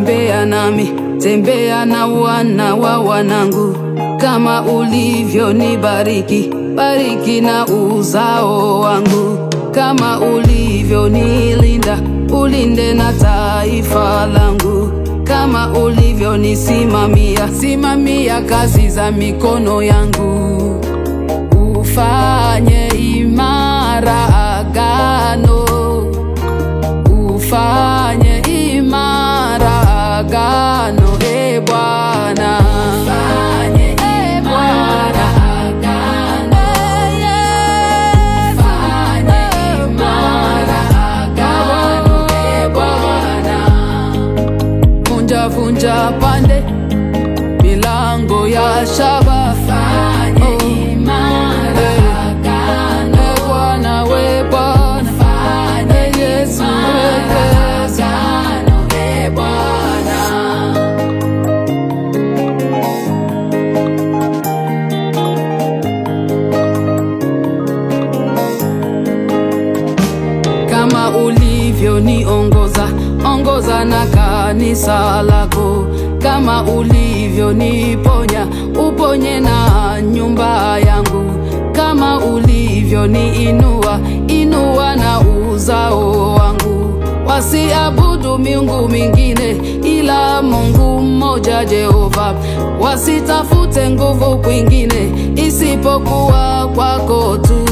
tembea nami, tembea na wana wa wanangu, kama ulivyonibariki, bariki na uzao wangu, kama ulivyonilinda, ulinde na taifa langu, kama ulivyonisimamia, simamia kazi za mikono yangu, ufanye imara agano ufanye imara agano e Bwana, ufanye imara agano ufanye imara agano e Bwana, vunja vunja pande milango ya shaba, fanye imara agano e Bwana, we Bwana, fanye Yesu we agano e Bwana. kama ulivyoniongoza ongoza na kanisa lako, kama ulivyoniponya uponye na nyumba yangu, kama ulivyoniinua inua na uzao wangu, wasiabudu miungu mingine ila Mungu mmoja Jehova, wasitafute nguvu kwingine isipokuwa kwako tu